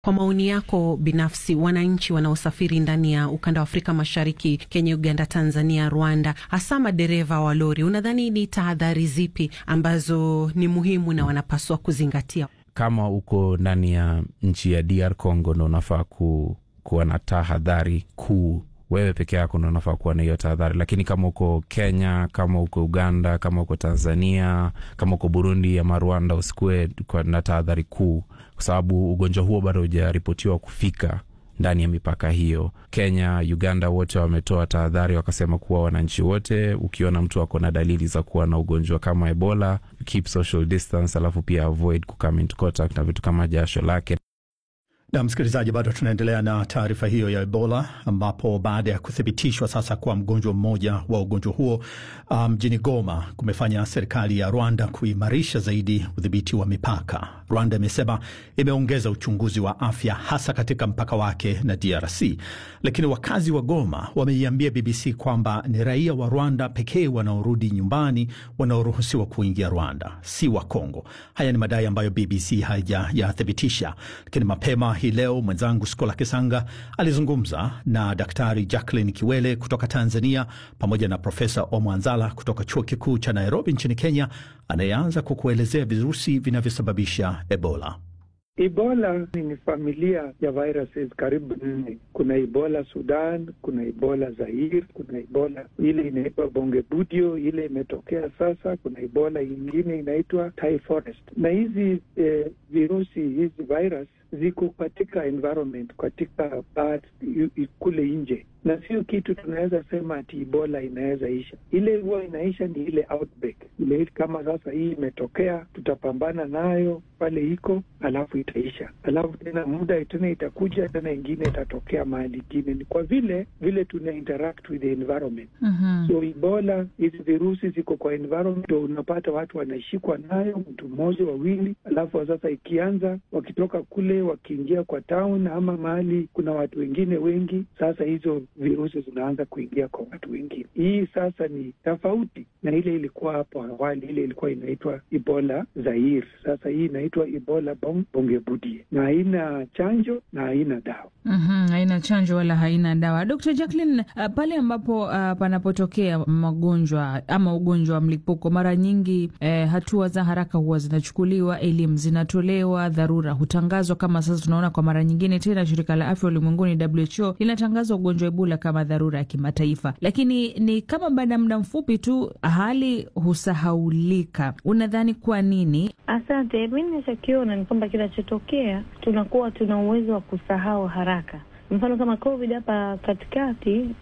Kwa maoni yako binafsi, wananchi wanaosafiri ndani ya ukanda wa Afrika Mashariki, Kenya, Uganda, Tanzania, Rwanda, hasa madereva wa lori, unadhani ni tahadhari zipi ambazo ni muhimu na wanapaswa kuzingatia? Kama uko ndani ya nchi ya DR Congo ndo unafaa ku, kuwa na tahadhari kuu wewe peke yako ndo unafaa kuwa na hiyo tahadhari, lakini kama uko Kenya, kama uko Uganda, kama uko Tanzania, kama uko Burundi ama Rwanda, usikuwe na tahadhari kuu, kwa sababu ugonjwa huo bado hujaripotiwa kufika ndani ya mipaka hiyo. Kenya, Uganda wote wametoa tahadhari, wakasema kuwa wananchi wote, ukiona mtu ako na dalili za kuwa na ugonjwa kama Ebola, keep social distance, alafu pia avoid kucome into contact na vitu kama jasho lake na msikilizaji, bado tunaendelea na taarifa hiyo ya Ebola, ambapo baada ya kuthibitishwa sasa kwa mgonjwa mmoja wa ugonjwa huo mjini um, Goma, kumefanya serikali ya Rwanda kuimarisha zaidi udhibiti wa mipaka. Rwanda imesema imeongeza uchunguzi wa afya hasa katika mpaka wake na DRC, lakini wakazi wa Goma wameiambia BBC kwamba ni raia wa Rwanda pekee wanaorudi nyumbani wanaoruhusiwa kuingia Rwanda, si wa Kongo. Haya ni madai ambayo BBC haijayathibitisha, lakini mapema hii leo mwenzangu Skola Kisanga alizungumza na Daktari Jacqueline Kiwele kutoka Tanzania pamoja na Profesa Omwanzala kutoka chuo kikuu cha Nairobi nchini Kenya, anayeanza kwa kuelezea virusi vinavyosababisha Ebola. Ebola ni familia ya viruses karibu nne. Kuna Ebola Sudan, kuna Ebola Zaire, kuna Ebola ile inaitwa Bongebudio, ile imetokea sasa. Kuna Ebola ingine inaitwa Thai Forest, na hizi eh, virusi hizi virus ziko katika environment, katika bat kule nje, na sio kitu tunaweza sema ati Ebola inaweza isha. Ile huwa inaisha ni ile outbreak ile, kama sasa hii imetokea, tutapambana nayo pale iko, alafu itaisha, alafu tena muda tena itakuja tena ingine itatokea mahali ingine. Ni kwa vile vile tuna interact with the environment mm -hmm. So Ebola hizi virusi ziko kwa environment, ndo unapata watu wanashikwa nayo, mtu mmoja wawili, alafu sasa ikianza wakitoka kule wakiingia kwa town ama mahali kuna watu wengine wengi, sasa hizo virusi zinaanza kuingia kwa watu wengine. Hii sasa ni tofauti na ile ilikuwa hapo awali, ile ilikuwa inaitwa Ebola Zaire. Sasa hii inaitwa Ebola Bongebudie na haina chanjo na haina dawa. Mm-hmm, haina chanjo wala haina dawa. Dr. Jacqueline, uh, pale ambapo uh, panapotokea magonjwa ama ugonjwa wa mlipuko, mara nyingi eh, hatua za haraka huwa zinachukuliwa, elimu zinatolewa, dharura hutangazwa. Kama sasa tunaona kwa mara nyingine tena shirika la afya ulimwenguni WHO linatangaza ugonjwa Ebola kama dharura ya kimataifa, lakini ni kama baada ya muda mfupi tu hali husahaulika. Unadhani kwa nini? Asante. Mi nachokiona ni kwamba kinachotokea tunakuwa tuna uwezo wa kusahau haraka. Mfano kama COVID hapa katikati